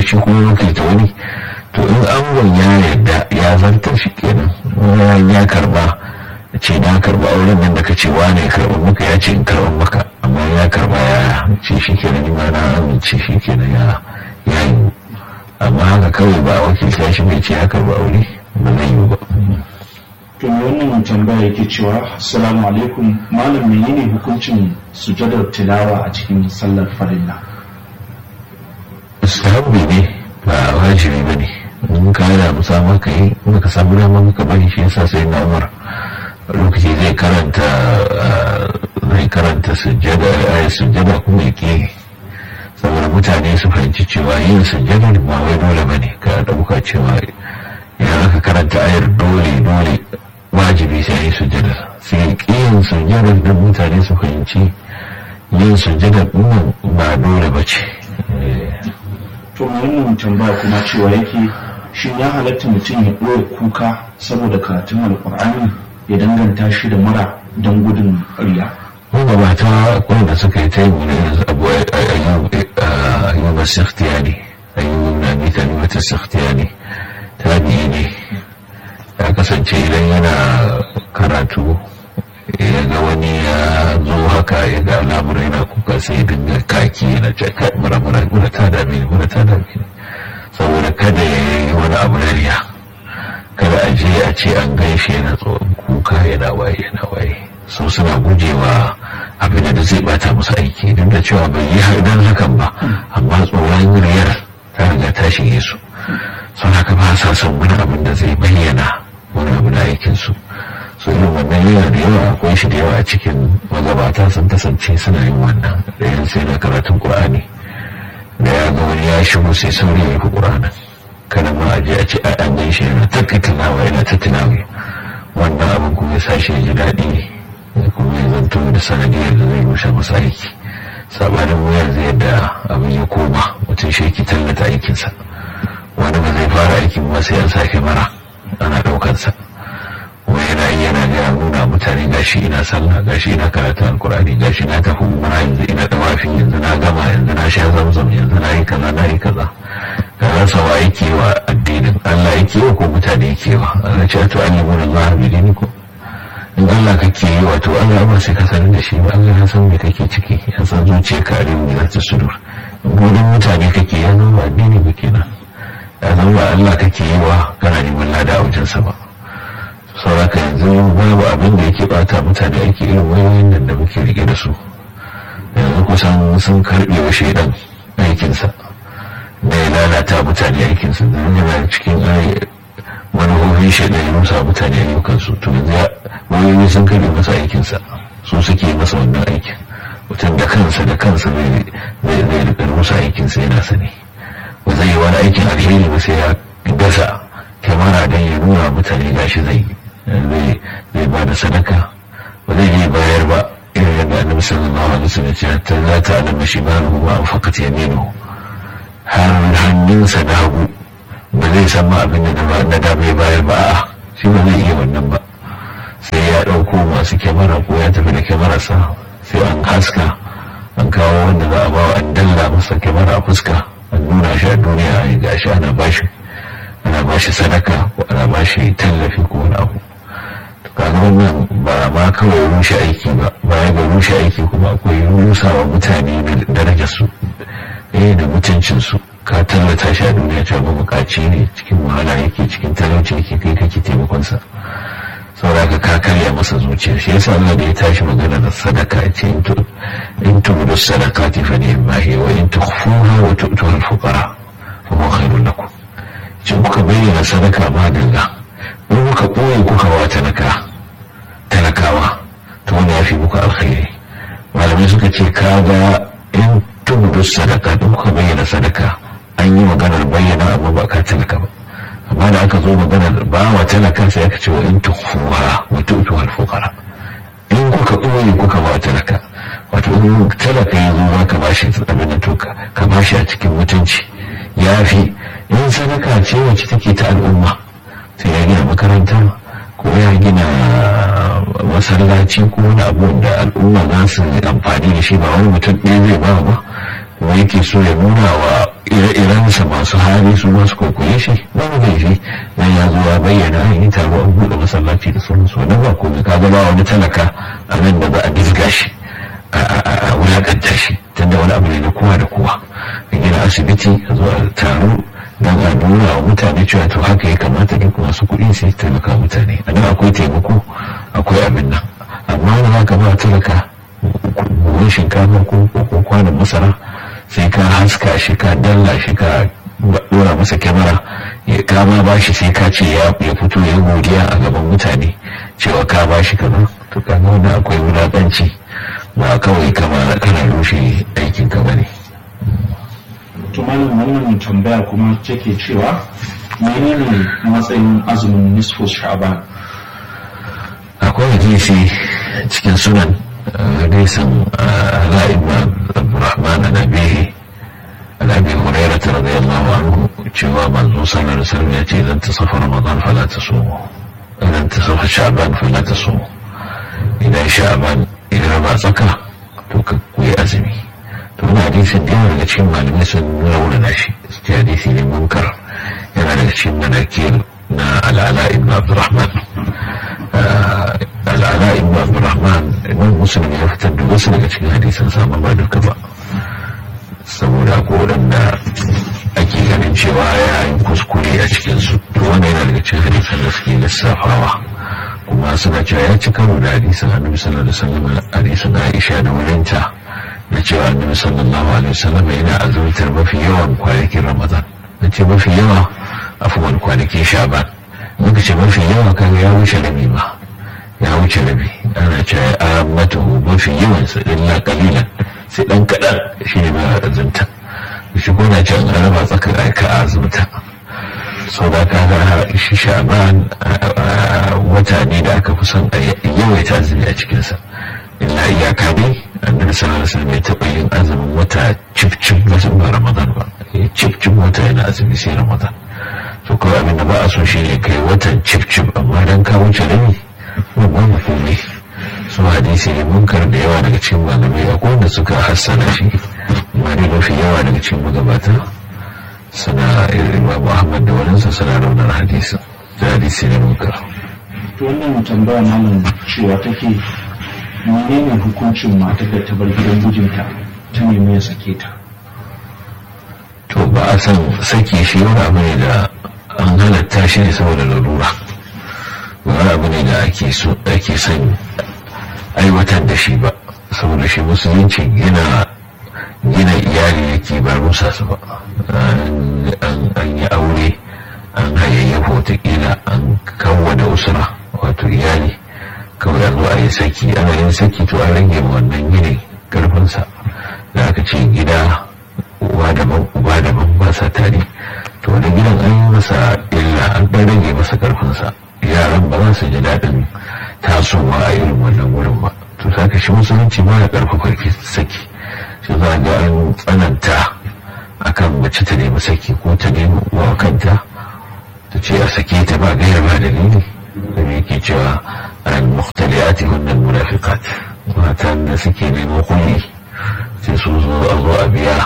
shi kuma wakilta wani to in angon ya yarda ya zartar shi kenan ya karba ce na karba auren nan da ka ce wane ya karba maka ya ce in karba maka amma ya karba ya ce shi kenan ni ma na amince shi kenan ya yi amma haka kawai ba wakilta shi mai ce ya karba aure ba zai yi ba to wannan tambaya yake cewa assalamu alaikum malam menene hukuncin sujadar tilawa a cikin sallar farilla sahabbi ne ba wajibi ba ne in ka yana musamman ka yi in ka samu dama ka bari shi yasa sai na umar lokaci zai karanta zai karanta sujjada ayat sujjada kuma ya ke saboda mutane su fahimci cewa yin sujjada ba wai dole ba ne ka ɗauka cewa idan aka karanta ayar dole dole wajibi sai yi sujjada sai yin sujjada da mutane su fahimci yin sujjada ɗin ba dole ba ce to wannan tambaya kuma cewa yake shin ya halatta mutum ya ɓoye kuka saboda karatun alƙur'ani ya danganta shi da mura don gudun riya wanda ba ta wanda suka yi ta yi wani abu ayyuba saktiya ne ayyuba na mita ne wata saktiya ne ta biyu ne ya kasance idan yana karatu ya ga wani ya zo haka ya ga alamar yana kuka sai dinga kaki yana ce kai mura mura mura ta dame ni mura ta dame ni saboda kada ya yi wani abu na riya kada a je a ce an gaishe yana tsohon kuka yana waye yana waye so suna gujewa abin da zai bata musu aiki duk da cewa bai yi dan hakan ba amma tsoron riyar ta riga ta shige su sun haka ba sa son wani abin da zai bayyana wani abu na aikinsu su irin wannan yana da yawa akwai shi da yawa a cikin magabata sun kasance suna yin wannan da yan sai na karatun qur'ani da ya ga wani ya shigo sai sauri ya fi qur'anin kada ma a je a ce an gan shi yana ta tunawa yana ta tunawa wannan abin kuma ya sashi ya ji daɗi kuma ya zanto da sanadiyar da zai rushe masa aiki sabanin wayar zai yadda abin ya koma mutum shi yake tallata aikinsa wani ba zai fara aikin ba sai an sake mara ana ɗaukarsa wai yana yi yana gaya nuna mutane gashi ina sallah gashi ina karatu alkurani gashi na tafi umara yanzu ina dawafi yanzu na gama yanzu na sha zamzam yanzu na yi kaza na yi kaza ka rasa wa yake wa addinin Allah yake wa ko mutane yake wa Allah ce to an yi mun Allah bi dini ko in Allah kake yi wato Allah ba sai ka sanar da shi ba Allah ya san me kake ciki ya san zuciya ka arewa ne za ta sudur gudun mutane kake ya zama addini ba kenan ya zama Allah kake yi wa kana neman lada a wajensa ba sauraka yanzu babu abin da yake bata mutane ake irin wayoyin nan da muke rike da su yanzu kusan sun karbe wa shaidan aikinsa da ya lalata mutane aikinsa da yana cikin manufofin shaidan ya rusa mutane ayyukansu to yanzu wayoyi sun karbe masa aikinsa su suke masa wannan aikin mutum da kansa da kansa zai rika rusa aikinsa yana sani ba zai yi wani aikin alheri ba sai ya dasa kyamara don ya nuna mutane gashi zai yi zai ba da sadaka ba zai yi bayar ba irin yadda annabi sallallahu alaihi wasallam ya ta za ta alama shi ba ruhu ba fakat yaminu har hannunsa na hagu ba zai san ma abin da na da bai bayar ba a'a shi ba zai iya wannan ba sai ya ɗauko masu kyamara ko ya tafi da kyamararsa sai an haska an kawo wanda za a bawa an dalla masa kyamara a fuska an nuna shi a duniya a gashi ana bashi ana bashi sadaka ko ana bashi tallafi ko wani abu kaga wannan ba ma kawai rushe aiki ba baya ga rushe aiki kuma akwai rusa wa mutane darajar su eh da mutuncin su ka tallata shi a duniya cewa ba bukaci ne cikin wahala yake cikin talauci yake kai kake taimakon sa saboda ka karya masa zuciya shi yasa Allah da ya tashi magana da sadaka ya ce in tubudu sadaqati fa ni'ma hiya wa in tukhfuha wa tu'tuha al-fuqara fa huwa khairun lakum ce kuka bayyana sadaka ma dalla in kuka ɓoye kuka wa talaka talakawa to wanda ya fi muku alkhairi malamai suka ce ka ga in tubudu sadaka in kuka bayyana sadaka an yi maganar bayyana amma ba ka talaka ba amma da aka zo maganar ba wa talaka sai aka ce wa in tukhfuha wa tu'tuha al-fuqara in kuka ɓoye kuka ba talaka wato in talaka ya zo za ka bashi abin da to ka bashi a cikin mutunci ya fi in sadaka ce wacce take ta al'umma sai ya gina makaranta ko ya gina masallaci ko wani abu da al'umma za su amfani da shi ba wani mutum ɗaya zai ba ba kuma yake so ya nuna wa ire-irensa masu hali su masu kwaikwaye shi wani zai shi nan ya zo ya bayyana an yi taro an buɗe masallaci da sauransu wani ba komai ka ga ba wani talaka a nan da za a dizga shi a wulakanta shi tunda wani abu ne na kowa da kowa a gina asibiti a zo a taro don a nuna wa mutane cewa to haka ya kamata duk masu kuɗi su taimaka mutane a nan akwai taimako akwai abin nan amma wani haka ba talaka buhun shinkafa ko kwanan masara sai ka haska shi ka dalla shi ka dora masa kyamara ya kama ba shi sai ka ce ya fito ya godiya a gaban mutane cewa ka ba shi kaza to kaga wanda akwai wulaƙanci ba kawai kama kana rushe aikin ka bane to malam wannan tambaya kuma take cewa menene matsayin azumin nisfu sha'ban akwai hadisi cikin sunan hadisin ala ibn abdurrahman an abihi an abi hurairah radiyallahu anhu cewa manzo sallallahu alaihi wasallam ya ce idan tasafa ramadan fala tasumu idan tasafa sha'ban fala tasumu idan sha'ban idan ba tsaka to ka kuyi azumi to wani hadisin da yawa daga cikin malamai sun raunana shi su hadisi ne munkar yana daga cikin manakir na al'ala ibn abdurrahman al'ala ibn abdurrahman imam musulmi ya fitar da wasu daga cikin hadisan samun ba duka ba saboda ko waɗanda ake ganin cewa ya yi kuskure a cikinsu to wanda yana daga cikin hadisan da suke lissafawa kuma suna cewa ya ci karo da hadisan annabi sallallahu alaihi wasallam hadisan aisha da wurinta na cewa annabi sallallahu alaihi wasallam yana azumtar mafi yawan kwanakin ramadan na ce mafi yawa afuwan kwanakin sha'ban muka ce mafi yawa kaga ya wuce rabi ma ya wuce rabi ana cewa ya matahu mafi yawan sa illa kalilan sai dan kadan shi ne mai azumta shi ko na cewa an raba tsakar aika a azumta sau da kaga shi sha'ban wata ne da aka fi son a yawaita azumi a cikinsa illa iyaka dai annabi sallallahu alaihi wasallam ya taɓa yin azumin wata cif cif ba ramadan ba cif cif wata yana azumi sai ramadan to kawai abin da ba a so shi ne kai watan cif cif amma dan ka wuce rabi babban komai su hadisi ne munkar da yawa daga cikin malamai akwai wanda suka hassana shi amma dai mafi yawa daga cikin magabata suna imam ahmad da waninsa suna raunar hadisi da hadisi ne munkar to wannan tambaya malam cewa take menene hukuncin matar da ta bar gidan mijinta ta nemi ya sake ta to ba a san sake shi wani abu ne da an halatta shi ne saboda lalura wani abu ne da ake son aiwatar da shi ba saboda shi musulunci gina gina iyali yake ba rusa su ba an yi aure an hayayyafa watakila an kawwana usura wato iyali kawai a zo a yi saki ana yin saki to an rage wannan gini karfinsa da aka ce gida uwa daban uba daban ba sa tare to wani gidan an yi masa illa an ɗan rage masa karfinsa yaran ba za su ji daɗin tasowa a irin wannan wurin ba to saka shi musulunci ba ya karfafa saki shi za ga an tsananta akan mace ta nemi saki ko ta nemi uwa kanta ta ce a sake ta ba gaira ba dalili da yake cewa al-mukhtaliyati hunna al-munafiqat matan da suke neman kulli sai su zo a zo a biya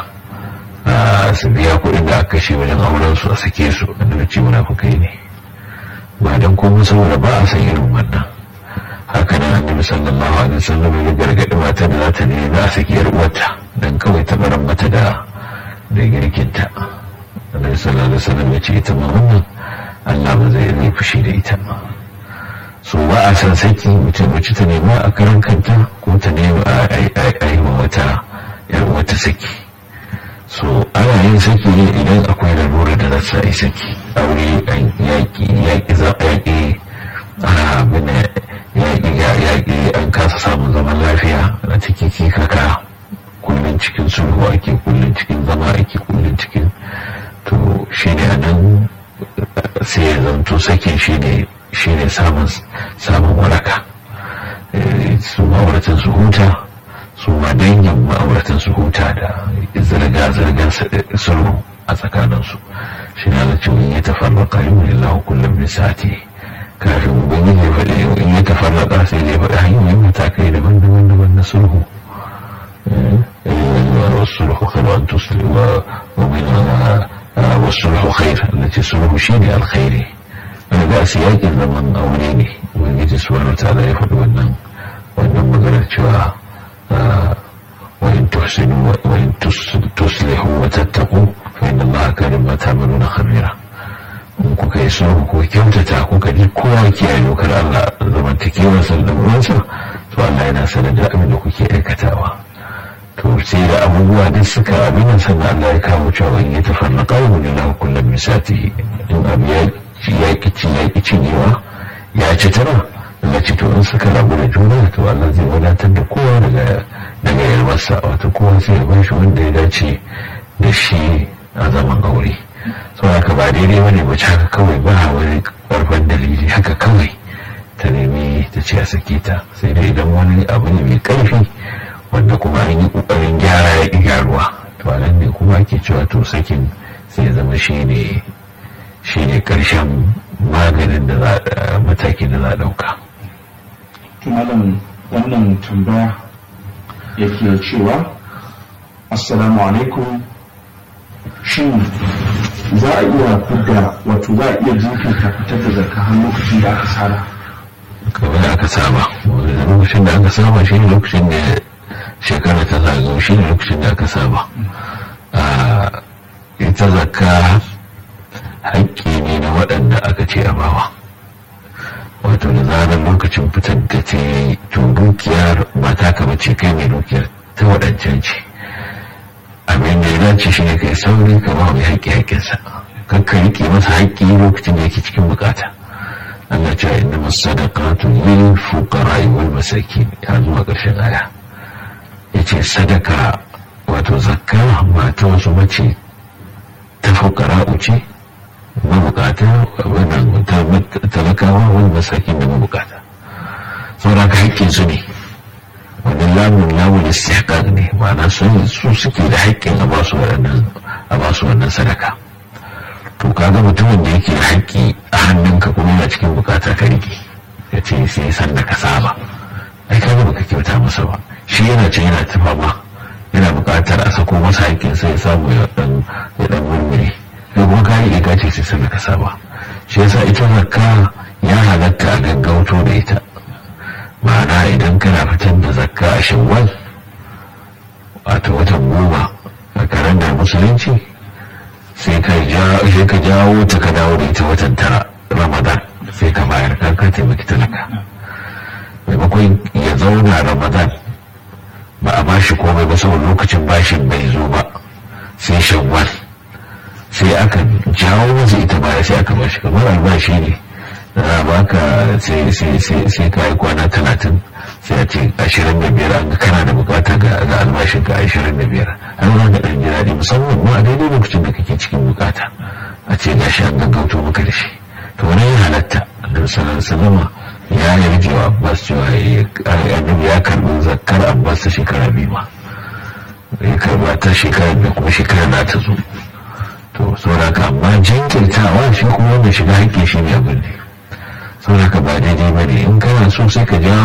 su biya kuɗin da aka kashe wajen auren su a sake su da ce munafukai ne ba dan komai saboda ba a san irin wannan haka nan annabi sallallahu alaihi wasallam ya gargaɗi mata da za ta nemi a saki yar uwarta dan kawai ta baran mata da da girkinta annabi sallallahu alaihi wasallam ya ce ita ma wannan Allah ba zai yi fushi da ita ba so ba a san saki mutum mace ta nema a karan kanta ko ta nema a yi wa wata yar wata saki so ana yin saki ne idan akwai lalura da za yi saki aure yaƙi yaƙi yaƙi abin yaƙi yaƙi an kasa samun zaman lafiya na ciki kaka kullum cikin sulhu ake kullum cikin zama ake kullum cikin to shi ne a nan sai ya zanto sakin shi ne shine samun samun waraka su ma'auratan su huta su ma dangin ma'auratan su huta da zirga-zirgar sulhu a tsakaninsu shi na da cewa ya tafarraka yi wani lahu kullum bin sati kafin ubangiji ya faɗi in ya tafarraka sai ya faɗi hanyoyin matakai daban-daban daban na sulhu والصلح خير وأن تصلح ومن والصلح خير التي الصلح شيء الخير أنا بقى سياق الزمن أوليني ويجي سبحانه وتعالى يفضل ونن ونن مقالة شواء وإن تحسنوا وإن تصلحوا وتتقوا فإن الله كان ما تعملون خبيرا in kuka yi sulhu ko kyautata kuka ji kowa kiyaye dokar Allah zamantakewar sallamuransa to Allah yana sanar da abin da kuke aikatawa to sai da abubuwa duk suka abin nan sannan Allah ya kawo cewa in ya tafarnaqa wa lillahi kullum misati in abu ya ya kici ya kici newa ya ci tara Allah ce to in suka rabu da juna to Allah zai wadatar da kowa daga daga yarwarsa wato kowa sai ya bashi wanda ya dace da shi a zaman aure saboda ka ba daidai bane mace haka kawai ba wani karfan dalili haka kawai ta nemi ta ce a sake ta sai dai idan wani abu ne mai karfi wanda kuma an yi kokarin gyara ya gyaruwa to a nan ne kuma ake cewa to sakin sai ya zama shi ne shi ne karshen maganin da za matakin da za a dauka malam wannan tambaya yake cewa assalamu alaikum shin za a iya fidda wato za a iya jinkirta fitar da zakka har lokacin da aka saba kamar aka saba lokacin da aka saba shi ne lokacin da shekara ta zagayo shi ne lokacin da aka saba ita zakka haƙƙi ne na waɗanda aka ce a bawa wato da zarar lokacin fitar da ta yi to dukiyar ba ta kama ce kai mai dukiyar ta waɗancan ce abin da ya dace shi ne kai sauri ka ba mai haƙƙi haƙƙinsa kan ka riƙe masa haƙƙi lokacin da yake cikin bukata Allah ce inna masadaqatu lil fuqara wal masakin ya zuwa ƙarshen aya yace sadaka wato zakka ba ta wasu mace ta fuqara uce mabukata wannan talakawa wal masakin da mabukata saboda ka haƙƙin su ne wani lamun lamun istihqaq ne ma'ana su su suke da haƙƙin a basu waɗannan a basu wannan sadaka to kaga mutumin da yake da haƙƙi a hannunka kuma yana cikin bukata ka rike ya ce sai san da ka saba ai kaga baka kyauta masa ba shi yana ce yana ta fama yana buƙatar a sako masa haƙƙin sai ya samu ya dan ya dan murmure kai kuma ka rike ka ce sai san da ka saba shi yasa ita zakka ya halatta a gaggauto da ita ma'ana idan kana fitar da zakka a shawwal wato watan goma a karen da musulunci sai ka jawo ta ka dawo da ita watan tara ramadan sai ka bayar kan ka taimaki talaka maimakon ya zauna ramadan ba a bashi komai ba saboda lokacin bashin bai zo ba sai shawwal sai aka jawo masa ita baya sai aka bashi kamar albashi ne da baka sai ka yi kwana talatin sai a ce ashirin da biyar an kana da bukata ga albashin ka ashirin da biyar har za ka ɗan ji daɗi musamman ma a daidai lokacin da kake cikin bukata a ce gashi an gaggauto maka da shi to wani ya halatta annabi sallallahu salama ya yarje wa abbas cewa annabi ya karɓi zakkar abbas ta shekara biyu ma ya karɓa ta shekara biyu kuma shekara na ta zo to saboda ka amma jinkirtawa shi kuma wanda shiga haƙƙi shi ne abin ne saboda ka ba daidai ba ne in kana so sai ka ja